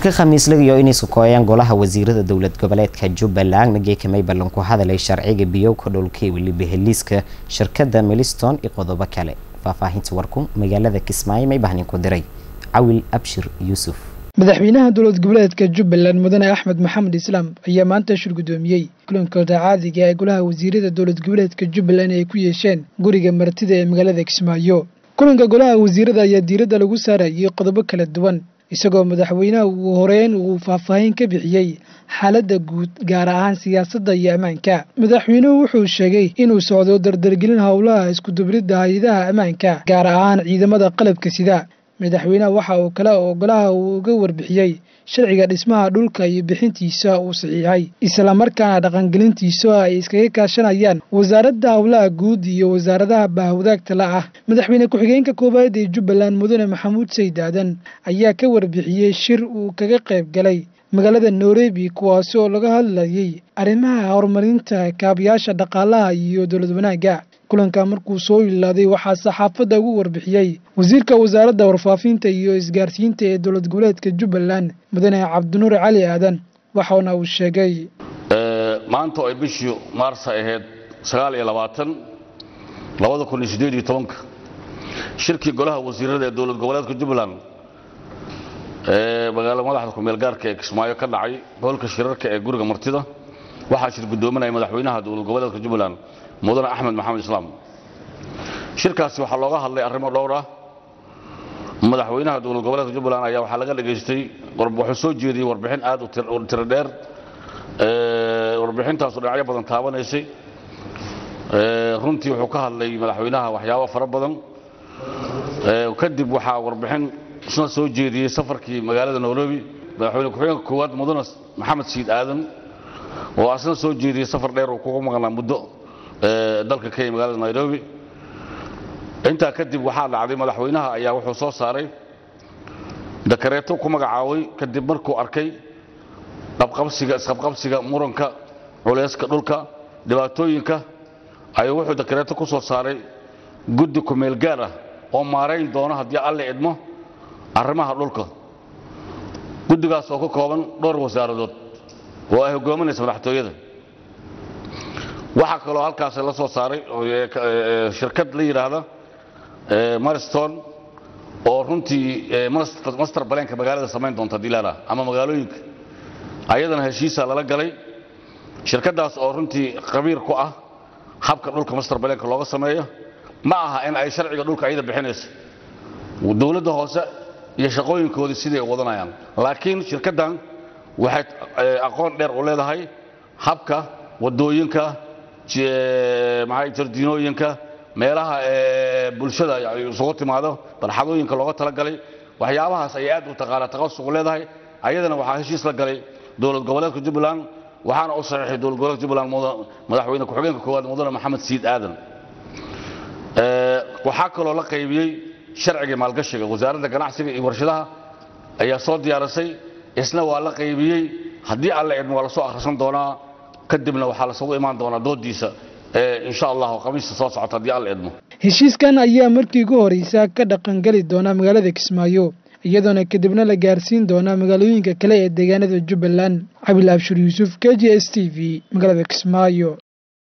shirka khamiislaga iyo inay sukooyaan golaha wasiirada dowlad goboleedka jubbaland nageekamay ballan ku hadalay sharciga biyowka dhulka weliba heliiska shirkadda meliston iyo qodobo kale faahfaahinta warku magaalada kismaayo may bahnin ku diray cawil abshir yuusuf madaxweynaha dowlad goboleedka jubbaland mudane axmed maxamed islaam ayaa maanta shir guddoomiyey kulankooda caadiga ee golaha wasiirada dowlad goboleedka jubbaland ay ku yeesheen guriga martida ee magaalada kismaayo kulanka golaha wasiirada ayaa diiradda lagu saarayay qodobo kala duwan isagoo madaxweynaha uu horeyn uu faahfaahin ka bixiyey xaaladda guud gaar ahaan siyaasadda iyo ammaanka madaxweynuhu wuxuu sheegay inuu socdo dardargelin howlaha iskudubridda hay-adaha ammaanka gaar ahaan ciidamada qalabka sida madaxweynaha waxa uu kale oo golaha uu uga warbixiyey sharciga dhismaha dhulka iyo bixintiisa uu saxiixay islamarkaana dhaqangelintiisa ay iskaga kaashanayaan wasaaradda howlaha guud iyo wasaaradaha bahwadaagta la ah madaxweyne ku-xigeenka koowaad ee jubbaland mudane maxamuud sayd aadan ayaa ka warbixiyey shir uu kaga qayb galay magaalada nairobi kuwaasi oo laga hadlayay arrimaha horumarinta kaabayaasha dhaqaalaha iyo dowlad wanaagga kulanka markuu soo ilaaday waxaa saxaafadda ugu warbixiyey wasiirka wasaaradda warfaafinta iyo isgaarsiinta ee dowlad goboleedka jubbaland mudane cabdinuur cali aadan waxaana uu sheegay maanta oo ay bishii maarsa ahayd sagaal iyo labaatan labada kun iyo siddeed iyo tobanka shirkii golaha wasiirada ee dowlad goboleedka jubbaland ee magaalo madaxda kumeel gaarka ee kismaayo ka dhacay hoolka shirarka ee guriga martida waxaa shir guddoominaya madaxweynaha dowlad goboleedka jubbaland mudane axmed maxamed islaam shirkaasi waxaa looga hadlay arrimo dhowr ah madaxweynaha dowlad goboleedka jubbaland ayaa waxaa laga dhegaystay wuxuu soo jeediyey warbixin aad u tiro dheer warbixintaasu dhinacyo badan taabanaysay runtii wuxuu ka hadlay madaxweynaha waxyaabo fara badan kadib waxaa warbixin isna soo jeediyey safarkii magaalada nairobi madaxweyne ku-xigeenka koowaad mudane maxamed siid aadan oo asna soo jeediyey safar dheer uu kugu maqnaa muddo dalka kenya magaalada nairobi intaa kadib waxaa dhacday madaxweynaha ayaa wuxuu soo saaray dakareeto ku magacaabay kadib markuu arkay qabqabsiga isqabqabsiga muranka culeyska dhulka dhibaatooyinka ayuu wuxuu dakareeto ku soo saaray guddi kumeel gaar ah oo maarayn doono haddii alle idmo arrimaha dhulka guddigaas oo ka kooban dhowr wasaaradood oo ay hogaaminaysa madaxtooyada waxaa kaloo halkaas la soo saaray shirkad la yidhaahda mariston oo runtii master baleenka magaalada samayn doonta dilaala ama magaalooyinka ayadana heshiisa lala galay shirkaddaas oo runtii qabiir ku ah habka dhulka master baleenka looga sameeyo ma aha in ay sharciga dhulka ayada bixinayso dowladda hoose iyo shaqooyinkoodii siday wadanayaan laakiin shirkaddan waxay aqoon dheer u leedahay habka wadooyinka jardiinooyinka meelaha bulshada isugu timaado barxadooyinka looga talagalay waxyaabahaas ayay aad u taqaana taqasuq leedahay ayadana waxaa heshiis la galay dowlad goboleedka jubbaland waxaana u saxiixay dowlad goboleedka jubbaland madaxweyne ku-xigeenka koowaad mudane maxamed siid aadan waxaa kaloo la qaybiyey sharciga maalgashiga wasaaradda ganacsiga iyo warshadaha ayaa soo diyaarisay isna waa la qaybiyey haddii alle idmo waa lasoo akhrisan doonaa kadibna waxaa lasugu imaan doonaa doodiisa insha allah khamiista soo socota haddii alla idmo heshiiskan ayaa markii ugu horeysa ka dhaqangeli doona magaalada kismaayo iyadoona kadibna la gaarsiin doona magaalooyinka kale ee deegaanada jubbaland cabil abshir yuusuf k j s t v magaalada kismaayo